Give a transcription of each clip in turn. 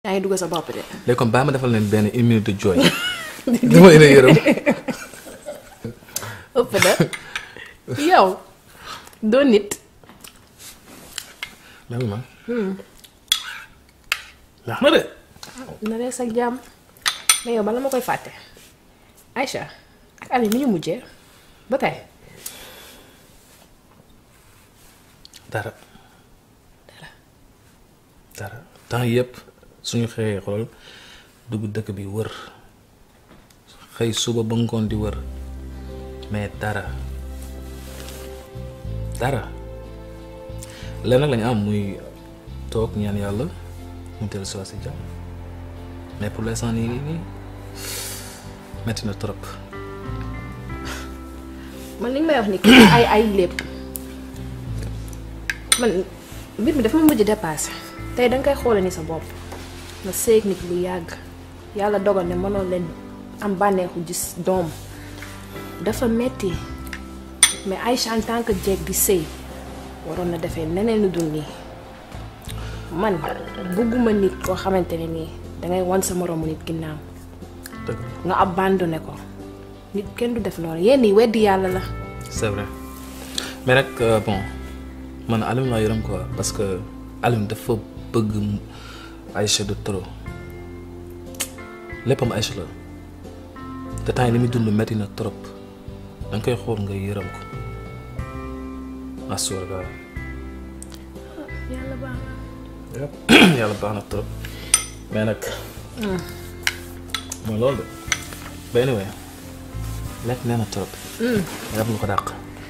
yaa ngi dugg sa bopp de. léegi comme bàyyi ma defal leen benn une minute de joy dama leen a yërëm ëpp na yow doo nit. même man laax na de na rees ak jàmm mais yow bala ma koy fàtte Aïcha ak Ali mi ñu mujjee ba tey dara dara temps yëpp suñu xëyee xool dugg dëkk bi wër xëy suba ba ngoon di wër mais dara dara lenn nag lañu am muy toog ñaan yàlla mu dellu si waat si jàmm mais pour l'instant nii nii nii metti na trop man li nga may wax ni ay ay lépp man mbir mi dafa ma mujj dépassé tey danga koy xoole ni sa bopp nga séeg nit lu yàgg yàlla dogal ne mënoon leen am bànneexu gis doom dafa metti mais Aïcha en tant que jeeg di sëy waroon na defee neneen lu dul nii man bëgguma nit koo xamante ne nii dangay wan sa moroomu nit ginnaaw dëgg nga abandonné ko nit kenn du def loolu yenn yi weddi yàlla la c'est vrai mais nag euh, bon man Alioune laa yërëm quoi parce que Alioune dafa bëgg Aïcha de trop léppam Aïcha la te temps yi li muy dund metti na trop da nga koy xool nga yërëm ko assuur ga yàlla baax yëpp yàlla baax na trop mais nag mooy loolu de ba anyway lekk nee na trop nga def lu ko dàq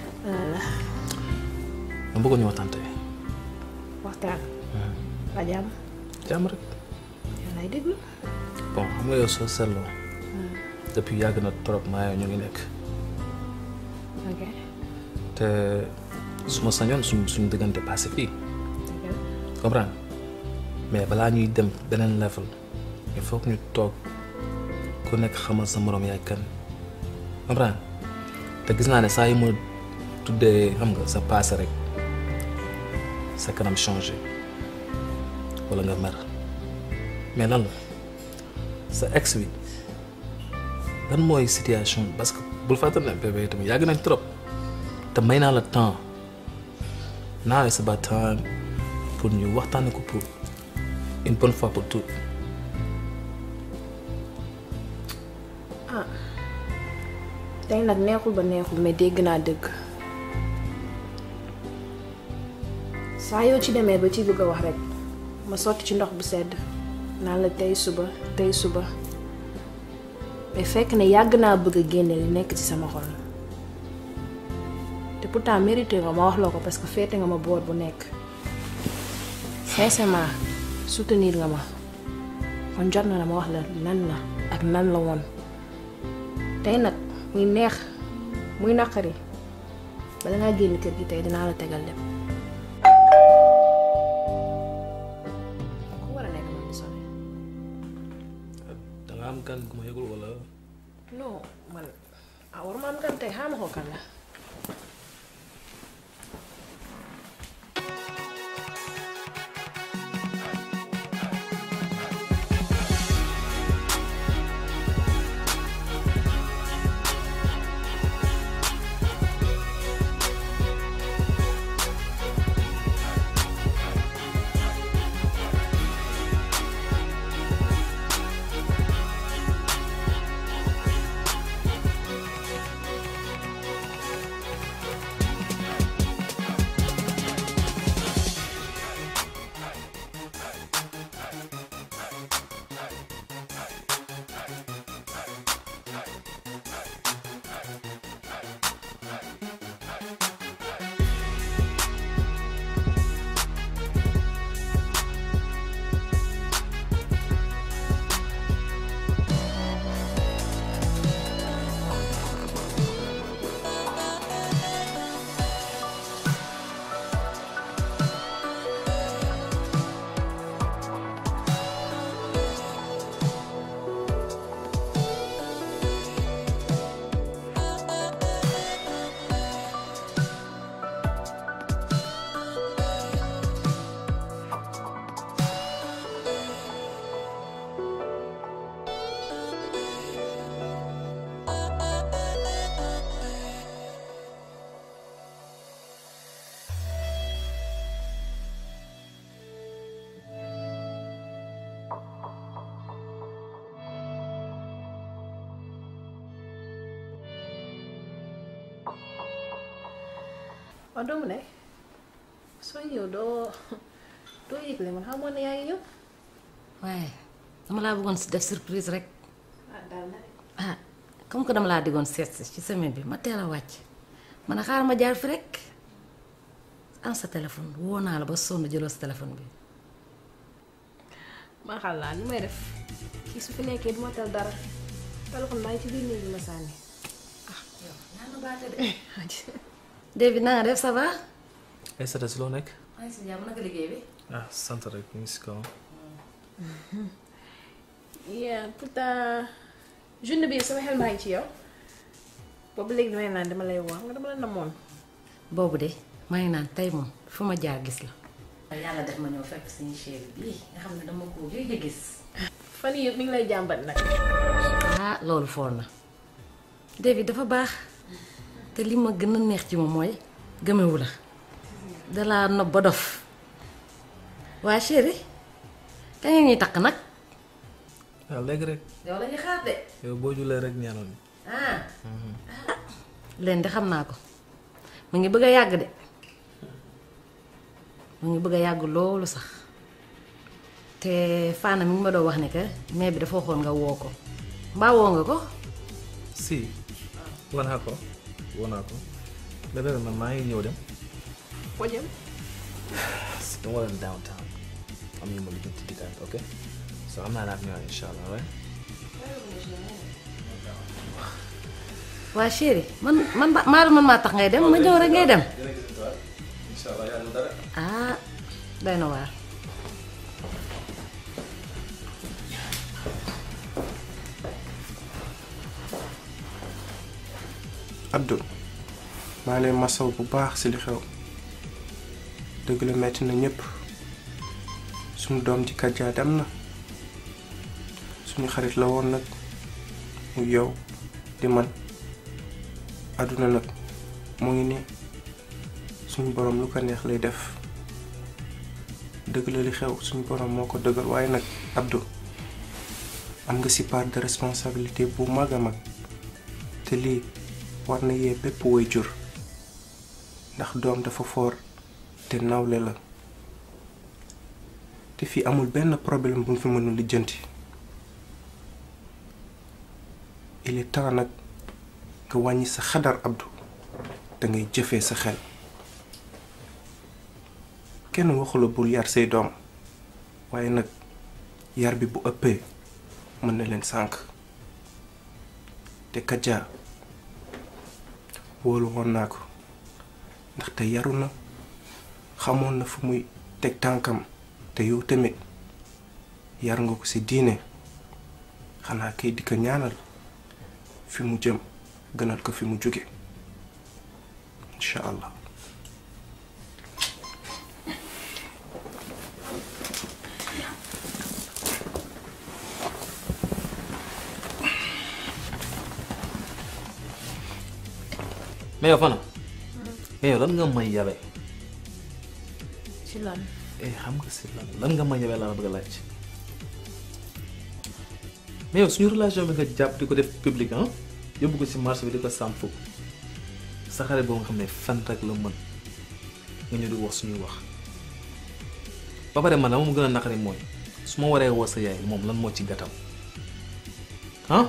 ma bëggoon ñu waxtaan tey waxtaan waa jàmm jàmm rek yàlla ay déglu bon xam nga yow soo seetloo depuis yàgg na trop maa yow ñu ngi nekk ok te su ma sañoon suñ suñ diggante passé fii comprendre mais balaa ñuy dem beneen level il faut que ñu toog ku nekk xamal sa moroom yaay kan comprendre te gis naa ne saa yu ma tuddee xam nga sa passé rek sa kanam changé walla nga mer mais lan la sa ex bi lan mooy situation bi parce que bul fàttali ne bébé tamit yàgg nañ trop te may naa la temps now it's about time pour ñu waxtaane ko pour une bonne fois pour toutes tey nag neexul ba neexul mais dégg naa dëgg saa yoo ci demee ba ci bëgg a wax rek ma sotti ci ndox bu sedd naan la tey suba tey suba mais fekk ne yàgg naa bëgg a génne li nekk ci sama xol te pourtant mérité nga ma wax la ko parce que féete nga ma boor bu nekk sincèrement soutenir nga ma kon jot na la ma wax la nan la ak nan la woon tey nag muy neex muy naqari bala ngaa génn kër gi tey dinaa la tegal lépp ku war a nekk moom di sonné da nga am gan gu ma yëgul wala non man ah war ma am gan tey xaama ko kan la waaw doomu ne soo ñëw doo doo yëgle man xamoon ne yaa ngi ñëw waaye dama laa bëggoon si def surprise rek ah daal na de ah comme que dama laa diggoon seet si ci semaine bi ma teel a wàcc man a xaar ma jaar fi rek am sa téléphone woo naa la ba sonn jëloo sa téléphone bi maa xam laa li may def kii su fi nekkee du ma tal dara téléphone baa ngi ci biir néeg bi ma sànni David na nga def ça va ay sata si loo nekk maa ngi si jàmm naka liggéey bi ah sant rek ñu ngi si kaw yeah pourtant journée bi sama xel maa ngi ci yow boobu léegi damay naan dama lay wax nga dama la namoon boobu de maa ngi naan tey moom fu ma jaar gis la yàlla def ma ñëw fekk suñu chéri bii nga xam ne dama ko gëj a gis fan yii yëpp mi ngi lay jàmbat nag ah loolu foor na David dafa baax te li ma gën a neex ci moom mooy gëmewu la dalaa nob ba dof waa chéri kañ nga ñuy takk nag waaw léegi rek yow la ñuy xaar de yow boo julee rek ñaanal ñu ah leen de xam naa ko mu ngi bëgg a yàgg de mu ngi bëgg a yàgg loolu sax te Fana mi ngi ma doon wax ne que mais bi dafa waxoon nga woo ko mbaa woo nga ko si woo naa ko woo naa ko léegi nag man maa ngi ñëw dem foo jëm si dama dem downtown am ñu ma lijjanti di daal ok so am naa naat ñëwaat incha allah right waa chéri man man ba maa man maa tax ngay dem ma ñëw rek ngay dem incha allah yàlla dara ah doy na waar Abdou maa leen masaw bu baax ci li xew dëgg la metti na ñépp suñu doom ji Kadja dem na suñu xarit la woon nag mu yow di man àdduna nag mu ngi nii suñu boroom lu ko neex lay def dëgg la li xew suñu boroom moo ko dëggal waaye nag Abdou am nga ci part de responsabilité bu mag a mag te lii war na yee bépp way jur ndax doom dafa foor te nawle la te fii amul benn problème bu ñu fi mënul lijjanti il est temps nag nga wàññi sa xadar Abdou da ngay jëfee sa xel kenn waxula bul yar say doom waaye nag yar bi bu ëppee mën na leen sànk te Kadja wóolu woon naa ko ndaxte yaru na xamoon na fu muy teg tànkam te yow tamit yar nga ko ci diine xanaa kay di ko ñaanal fi mu jëm gënal ko fi mu jóge incha allah mais yow Fana mais yow lan nga may yabe ci lan eh xam nga si lan lan nga may yabe laa la bëgg a laaj mais yow suñu relation bi nga jàpp di ko def public ah yóbbu ko si marché bi di ko sàmm fukk sa xarit boo nga xam ne fen rek la mën nga ñëw di wax suñuy wax ba pare man la moom gën a naqari mooy su ma waree woo sa yaay moom lan moo ci gàttam ah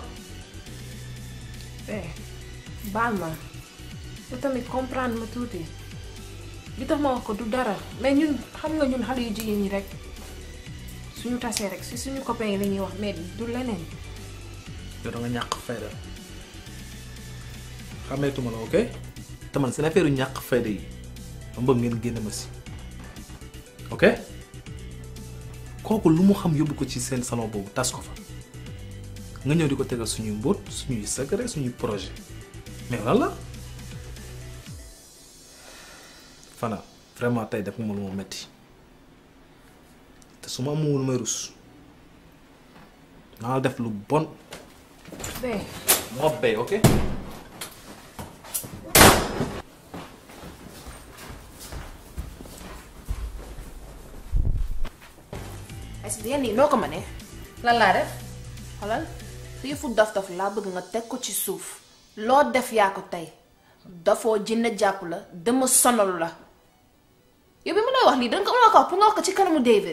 eh baal ma te tamit comprendre ma tuuti li tax ma wax ko du dara mais ñun xam nga ñun xale yu jigéen ñi rek suñu tasee rek si suñu copains yi la ñuy wax mais du leneen yow da nga ñàkk fayda xameetuma la ok te man seen affaire yu ñàkk fayda yi ma bëgg ngeen génne ma si ok kooku lu mu xam yóbbu ko ci seen salon boobu tas ko fa nga ñëw di ko tegal suñuy mbóot suñuy secret suñuy projet mais lan la Fana vraiment tey def nga ma lu ma metti te su ma amul may rus naa la def lu bon bee moo bay ok ay si yenn yi noo ko mënee lan laa def xoolal su yëfu dof dof laa bëgg nga teg ko ci suuf loo def yaa ko tey dafoo jinne jàpp la dama sonalu la yow bi mu lay wax lii danga ko mën a ko wax pour nga wax ko ci kanamu David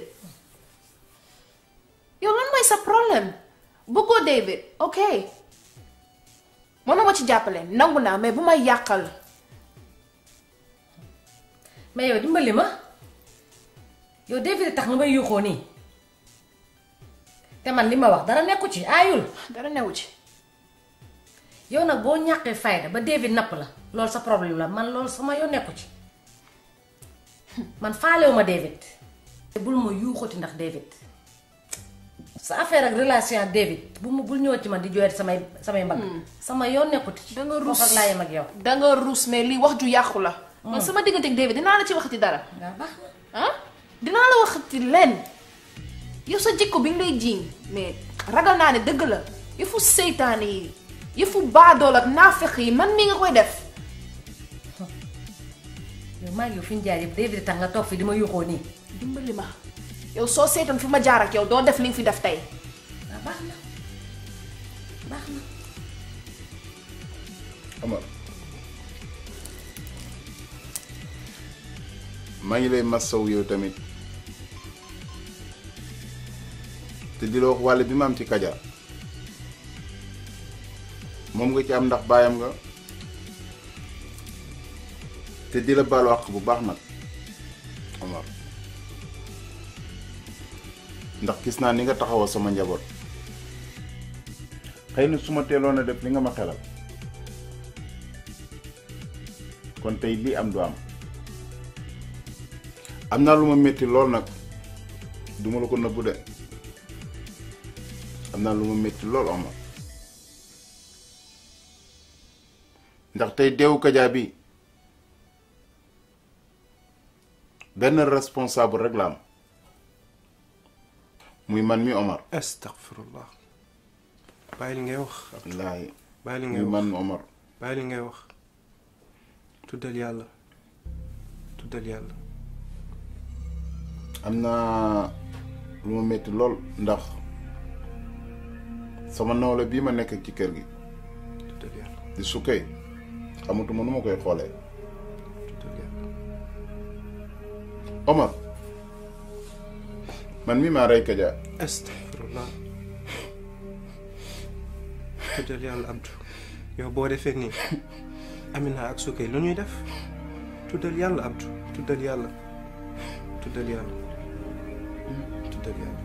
yow lan mooy sa problème bëggoo David ok mën na ma ci jàppale nangu naa mais bu may yàqal mais yow dimbali ma yow David tax nga may yuuxoo nii te man li ma wax dara nekku ci aayul dara newu ci yow nag boo ñàqee fayda ba David napp la loolu sa problème la man loolu sama yoon nekku ci man faalewu ma David te bul ma yuuxati ndax David sa affaire ak relation ak David bu mu bul ñëw ci man di jooyati samay samay mbagg sama yoon nekkuti ci da nga rus foofu ak laa yem ak yow danga rus mais lii wax ju yàqu la man sama diggante ak David dinaa la ci waxati dara waaw baax na ah dinaa la waxati leen yow sa jikko bi nga lay jiiñ mais ragal naa ne dëgg la yëfu seytaane yi yëfu baadool ak naafeq yi man mii nga koy def yow maa ngi yow fi ñu jaar yëpp David tax nga toog fi di ma yuuxoo nii dimbali ma yow soo seetoon fi ma jaar ak yow doo def li nga fi def tey waaw baax na baax na Amar maa ngi lay massaw yow tamit te di la wax wàll bi ma am ci kaja moom nga ci am ndax baayam nga te di la baalu àq bu baax nag Amar ndax gis naa ni nga taxawal sama njaboot xëy na su ma teeloon a def li nga ma xelal kon tey lii am du am am naa lu ma métti lool nag duma la ko nëbbu de am naa lu ma métti lool Omar ndax tey deewu Kaja bi benn responsable rek la am muy man mi Omar astaghfirullah bàyyi li ngay wax wallaahi bàyyi li muy ngay wax man Omar bàyyi li ngay wax tuddal yàlla tuddal yàlla am naa lu ma métti lool ndax sama nawle bii ma nekk ci kër gi tuddal yàlla di sukkee xamatuma nu ma koy xoolee tuddal yàlla Omar man mi maa rey Kaja astaghfirullah tuddal yàlla abdu yow boo defee nii Amina ak Sukay lu ñuy def tuddal yàlla abdu tuddal yàlla tuddal yàlla tuddal yàlla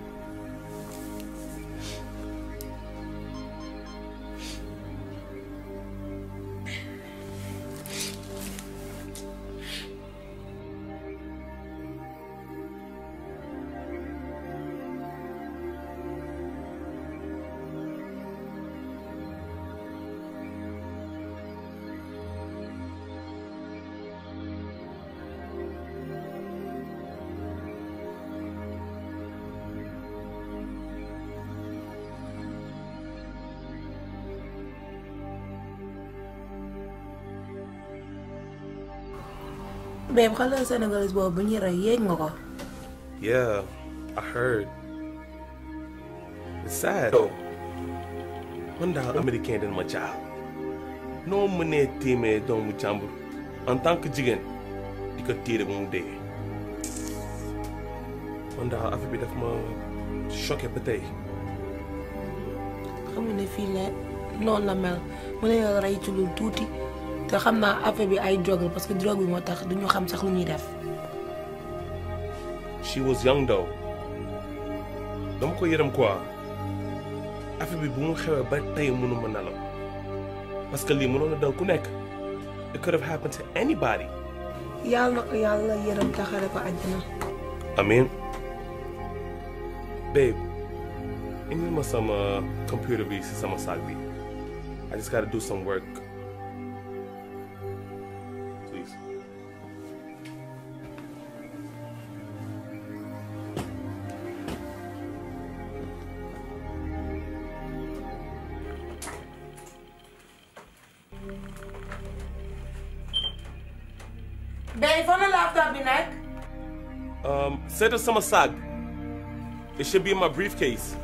Babe, xale sénégalais boobu bu ñuy rey yéeg nga ko. Yeah, I heard. It's sad. Yo, man daal américain dañ ma caaw noo mënee tiimee doomu jàmbur en tant que jigéen di ko tiire ba mu dee man daal affaire bi daf ma choqué ba tey. xam nga ne fii la noonu la mel mu ne la rey ci lu tuuti te xam naa affaire bi ay drogue la parce que drogue bi moo tax duñu xam sax lu ñuy def. she was young though dama ko yërëm quoi affaire bi bu mu xewee ba tey mënuma nelaw parce que lii mënoon na dal ku nekk it could have happened to anybody yàlla na ko yàlla yërëm taxare ko àjjana. Amin. Babe, indil ma sama computer bi si sama saag bi. I just gotta do some work. Please. Babe, fan la laptop bi nekk. Um, seetal sama saag. It should be in my briefcase.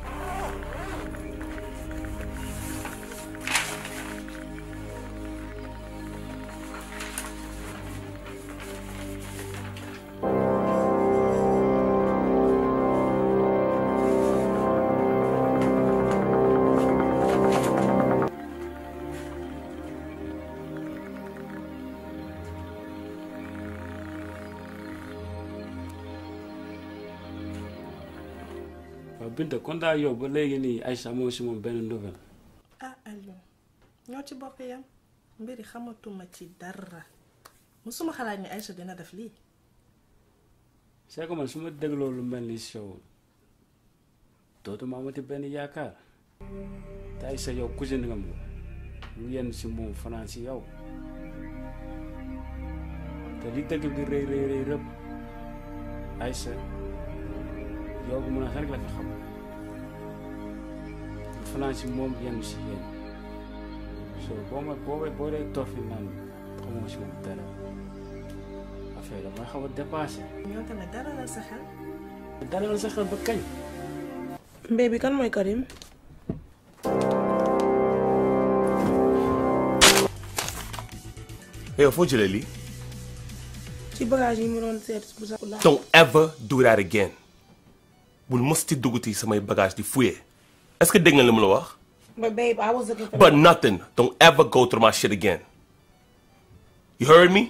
Binta kon daal yow ba léegi nii Aïcha moo si moom benn nouvelle. ah Aliou ñoo ci bokk yam mbiri xamatuma ci dara musuma xalaat ni Aïcha dina def lii c'est que man su ma dégloo lu mel ni si yow dootuma amati benn yaakaar te Aïcha yow cousine nga mu ñu yenn si moom fanaan si yow te li dëgg bi rëy rëy rëy rëpp Aïcha yow bu mën a rek la fi xam ñu fanaan si moom yenn si yéen so boo ma boo boo dee toog fi naan xamoo si moom dara affaire damay xaw a dépassé ñoo tamit dara la sa xel dara la sa xel ba kañ mbé bi kan mooy Karim yow foo jëlee lii. ci bagage yi mu doon seet bu sa don't ever do that again bul mos ci dugguti samay bagage di fouiller est-ce que dégg nga li mu la wax. but babe I was looking for but nothing don't ever go through my shit again you heard me.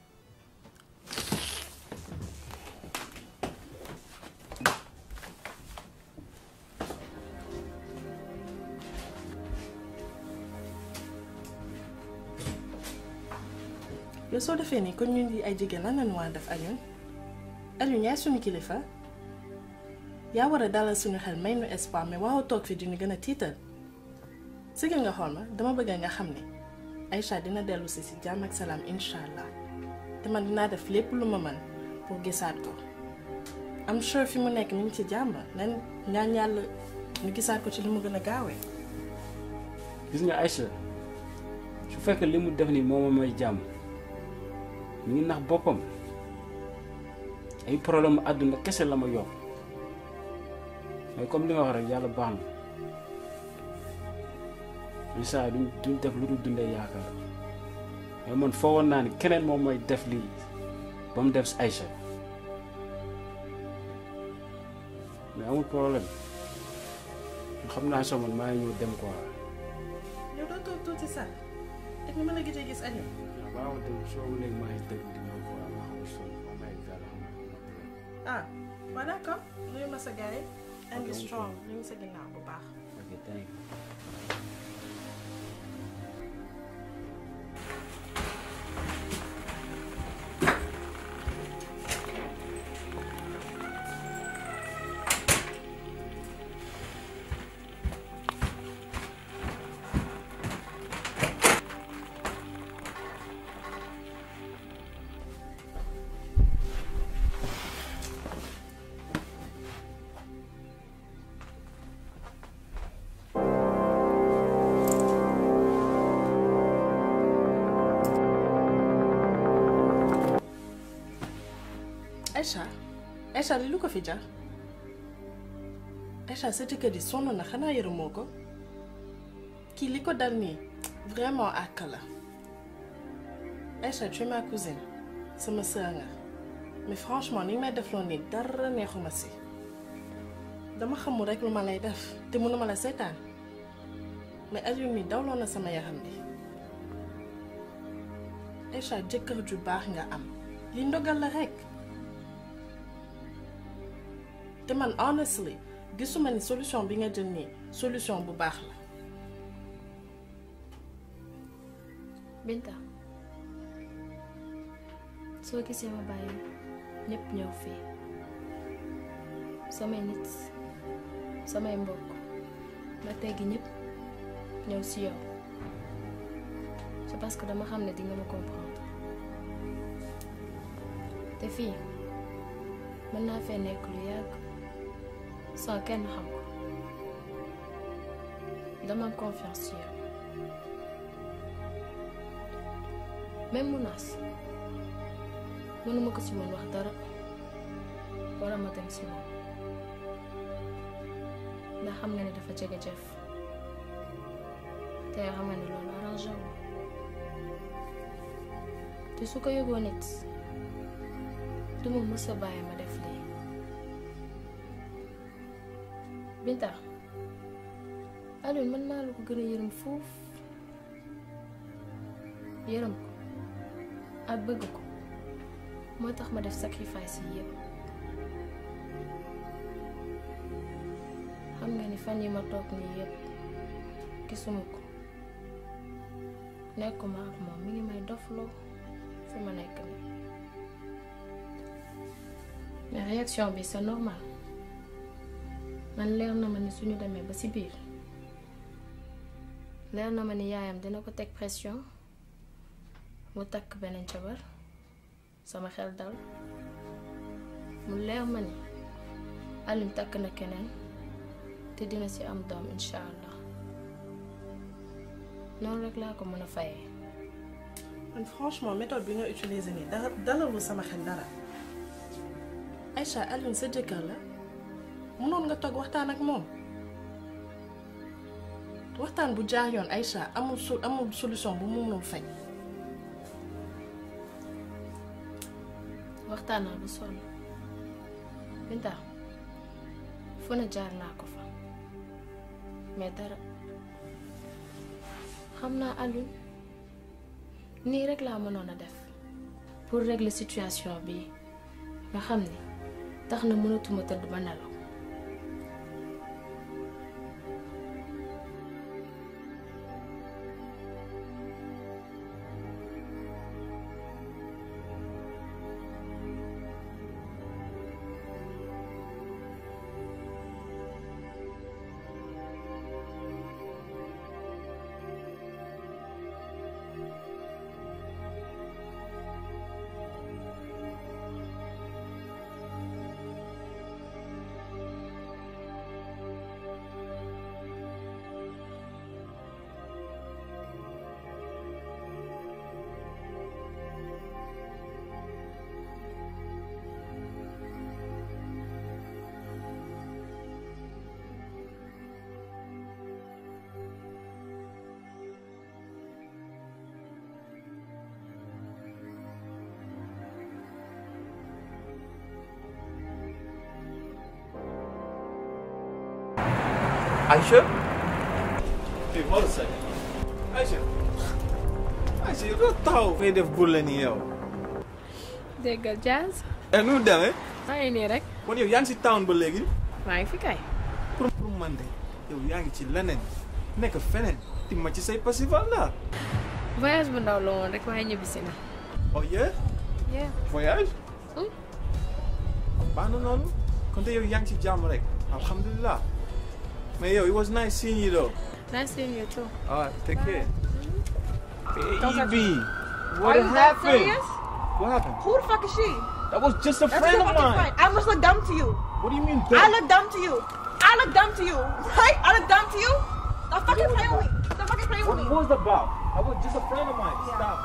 yow soo defee nii kon ñun di ay jigéen lan lañu war a def Aliou Aliou yaay suñu kilifa yaa war a dalal suñu xel may nu espoir mais waaw toog fi dinu gën a tiital sigil nga xool ma dama bëgg nga xam ne Aïcha dina dellu si si jàmm ak salaam incha allah te man dinaa def lépp lu ma mën pour gisaat ko am sure fi mu nekk mi ngi ci jàmm nan ñaan yàlla ñu gisaat ko ci li mu gën a gaawee gis nga Aïcha su fekkee li mu def nii moo ma may jàmm mu ngi nax boppam ay problème àdduna kese la ma yokk mais comme li nga wax rek yàlla baax na incha duñ duñ def lu dul dundee yaakaar mais man foogoon naa ni keneen moom mooy def lii ba mu def si Aïcha mais amul problème xam naa soo man maa ngi ñëw dem quoi. yow doo toog tuuti sax ak ni ma la gisee gis Aliou waaw waaw dem soo léegi maa ngi dégg di ñëw quoi maa xam sonn maa may gàll xam ah waaw d'accord nuyu ma sa gars yi and be strong ñu ngi sa ginnaaw bu baax ok thank you. Aïcha Aïcha li lu ko fi jar Aïcha sa jëkkër yi sonn na xanaa yërëmoo ko kii li ko dal nii vraiment àq la Aïcha tu es ma cousine sama sœur nga mais franchement ni may def loon nii dara neexuma si dama xamul rek lu ma lay def te mënuma la seetaan mais Aliou mi dawloon na sama yaram bi Aïcha jëkkër ju baax nga am li ndogal la rek te man honestly gisuma ni solution bi nga jël nii solution bu baax la Binta soo gisee ma bàyyi ñépp ñëw fii samay nit samay mbokk ma teggi ñépp ñëw si yow c'est parce que dama xam ne di nga ma comprendre te fii mën naa fee nekk lu yàgg sans kenn xam ko dama am confiance ci yow même menace mënuma ko ci woon wax dara wala ma dem si moom ndax xam nga ne dafa jege jëf te yoo xam nga ne loolu arrangé wu te su ko yëgoo nit du ma mës a bàyyi ma def lii Binta Alioune mën naa la ko gën a yërëm foofu yërëm ko ak bëgg ko moo tax ma def sacrifice yi yëpp xam nga ni fan yi ma toog nii yépp gisuma ko nekkuma ak moom mi ngi may dofloo fi ma nekk nii mais réaction bi c'est normal man leer na ma ni suñu demee ba ci biir leer na ma ni yaayam dina ko teg pression mu takk beneen jabar sama xel dal mu leer ma ni Alioune takk na keneen te dina ci am doom incha allah noonu rek laa ko mën a fayee. man franchement méthode bi nga utiliser nii dara dalalul sama xel dara Aïcha Alioune sa jëkkër la mënoon nga toog waxtaan ak moom waxtaan bu jaar yoon Aïcha amul su amul solution bu mu mënul faj. waxtaan naa bu sonn Binta fu ne jaar naa ko fa mais dara xam naa Alioune nii rek laa mënoon a def pour régler situation bi nga xam ni tax na mënatuma tëdd ba nelaw Aïcha fii xool sa Aïcha Aïcha yow doo taxaw fay def bur la nii yow déggal Jazz eh nu mu demee maa ngi nii rek kon yow yaa ngi si town ba léegi maa ngi fi kay pour pour man de yow yaa ngi ci leneen nekk feneen ti ma ci say festival la voyage bu ndaw la woon rek waaye ñibbisi na oh yeah yeah voyage Hmm. baax na noonu kon te yow yaa ngi ci jàmm rek alhamdulilah mais yow it was nice seeing you though nice seeing you too alright take care Don't touch baby Are what you that happened serious? what happened Who the fuck is she? that was just a That's friend your of fucking mine friend. I must look dumb to you. what do you mean I dumb? look dumb to you. I look dumb to you. Right? I look dumb to you? Stop fucking playing with me. Stop fucking playing with What me. was it about? I was just a friend of mine. Stop.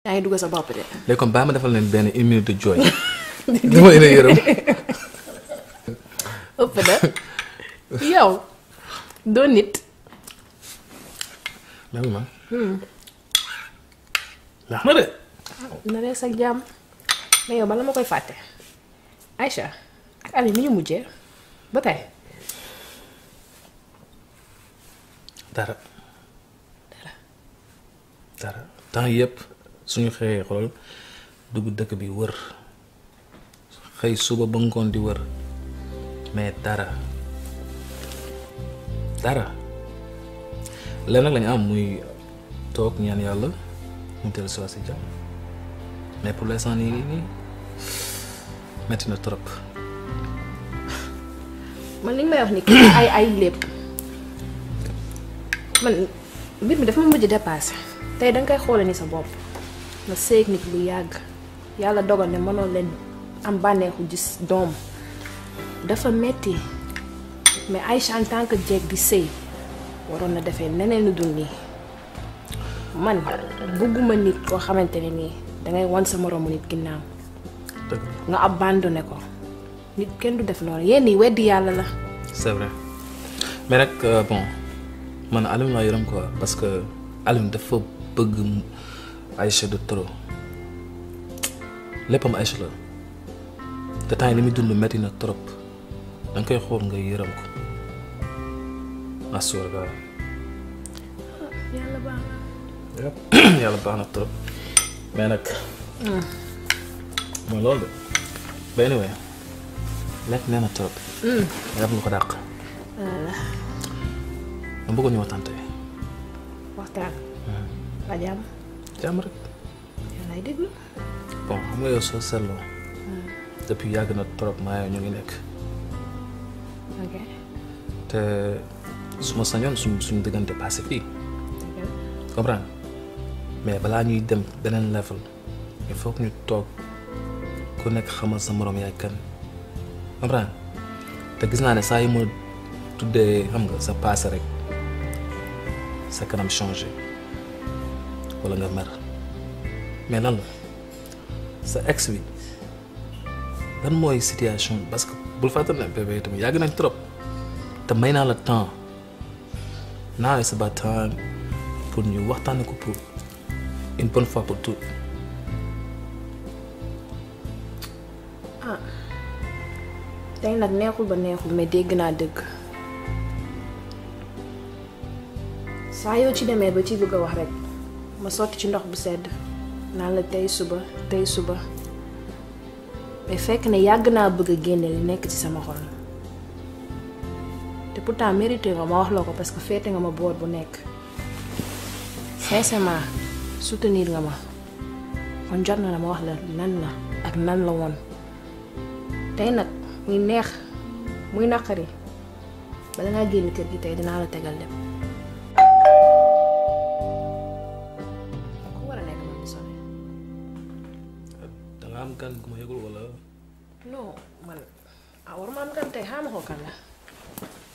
yaa ngi dugg sa bopp de. léegi comme baa ma defal leen benn une minute de joy dama leen a yërëm ëpp na yow doo nit. lan ma laax na de na rees ak jàmm mais yow bala ma koy fàtte Aïcha ak Ali mi ñu mujjee ba tey dara dara temps yëpp suñu xëyee xool dugg dëkk bi wër xëy suba ba ngoon di wër mais dara dara lenn nag lañu am muy toog ñaan yàlla mu teel si si jàmm mais pour l'instant nii nii nii metti na trop man li nga may wax ni ay ay lépp man mbir mi dafa ma mujj dépassé tey danga koy xoole ni sa bopp nga séeg nit lu yàgg yàlla dogal ne mënoo leen am bànneexu gis doom dafa metti mais Aïcha en tant que jeeg di sëy waroon na defee neneen lu dul nii man bëgguma nit koo xamante ne nii dangay wan sa moroomu nit ginnaaw dëgg nga abandonné ko nit kenn du def noonu yenn yi weddi yàlla la c'est vrai mais nag euh, bon man Alioune laa yërëm quoi parce que Alioune dafa bëgg Aïcha de trop léppam Aïcha la te temps yi li muy dund metti na trop da nga koy xool nga yërëm ko assuur ga yàlla baax yëpp yàlla baax na trop mais nag mooy loolu de ba anyway lekk nee na trop yàpp lu ko dàq na ma bëggoon ñu waxtaan tey waxtaan ba jàmm jàmm rek yàlla ay déglu bon xam nga yow soo seetloo depuis yàgg na trop maa yow ñu ngi nekk ok te su ma sañoon suñ suñ diggante passé fii comprendre mais balaa ñuy dem beneen level il faut que ñu toog ku nekk xamal sa moroom yaay kan comprendre te gis naa ne saa yi ma tuddee xam nga sa passé rek sa kanam changé walla nga mer mais lan la sa ex bi lan mooy situation bi parce que bul fàttali ne bébé tamit yàgg nañ trop te may naa la temps now it's about time pour ñu waxtaane ko pour une bonne fois pour toutes ah tey nag neexul ba neexul mais dégg naa dëgg saa yoo ci demee ba ci bëgg a wax rek ma sotti ci ndox bu sedd naan la tey suba tey suba mais fekk ne yàgg naa bëgg a génne li nekk ci sama xol te pourtant mérité nga ma wax la ko parce que féete nga ma boor bu nekk sincèrement soutenir nga ma kon jot na la ma wax la nan la ak nan la woon tey nag muy neex muy naqari bala ngaa génn kër gi tey dinaa la tegal lépp ku war a nekk moom di sonné da nga am gan gu ma yëgul wala non man ah waruma am kan tey xaama ko kan la